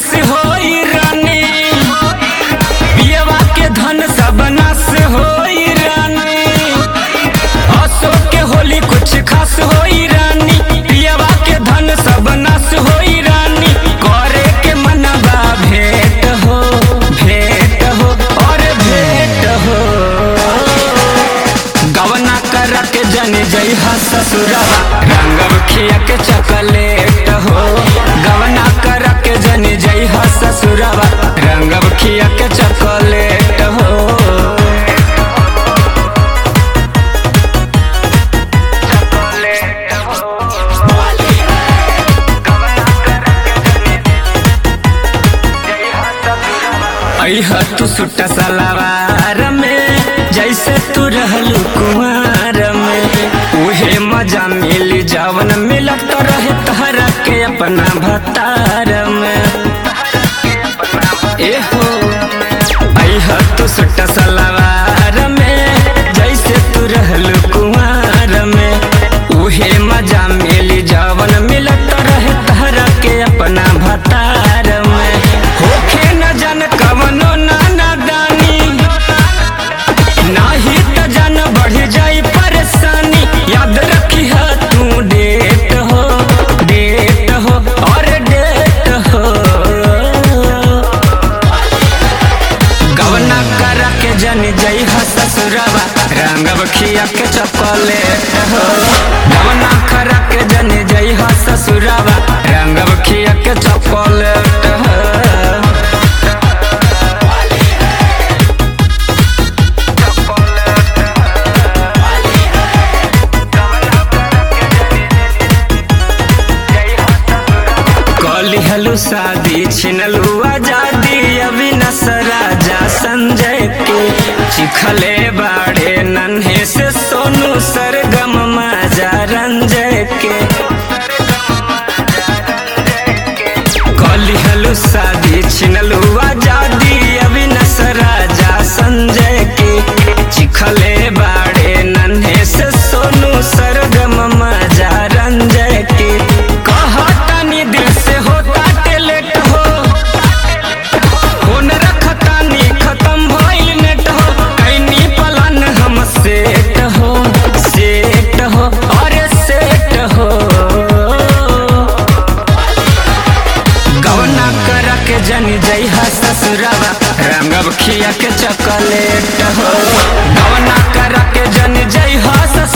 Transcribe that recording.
खास होई रानी पियवा के धन सब नाश होई रानी अशोक के होली कुछ खास होई रानी पियवा के धन सब नाश होई रानी करे के मनवा भेंट हो भेंट हो और भेंट हो गवना कर के जन जई ससुरवा रंगव खिया के चकलेट हो गवना कर के जन जई ससुरवा रंगव खिया के चकलेट हो अह तू सुट सलवार में जैसे तू रहलू कुमार में उहे मजा मिली जवन मिलत रहे तहरा के अपना भतार में एहो अह तू सुट सलवार में जैसे तू रहलू कुमार में उहे मजा मिली जवन मिलत रहे तहरा के अपना भतार में होखे न जन कवनो नाना दानी नाही त जन बढ़ जाई परेशानी याद रखी है तू डेट हो डेट हो और डेट हो गवना कर के जन जई ह ससुरवा रंगव खिया के चॉकलेट हो गवना कर के जन जई ह ससुरवा रंगव खिया के चॉकलेट हो कली हलू शादी छिनलू आजादी अविनाश राजा संजय के चिखले बाड़े नन्हे से सोनू सरगम माजा रंजय के कली हलू शादी छिनलू आजादी अविनाश राजा संजय के चिखले बाड़े नन्हे से सोनू सरगम माजा रंजय के कहतानी दिल से होता टेलेट हो फोन रखतानी खत्म भइल नेट हो कैनी पलन हम सेट हो सेट हो अरे सेट हो गवना कर के जन जई हा ससुरवा रंगब खिया के चॉकलेट हो गवना कर के जन जई हा ससुरवा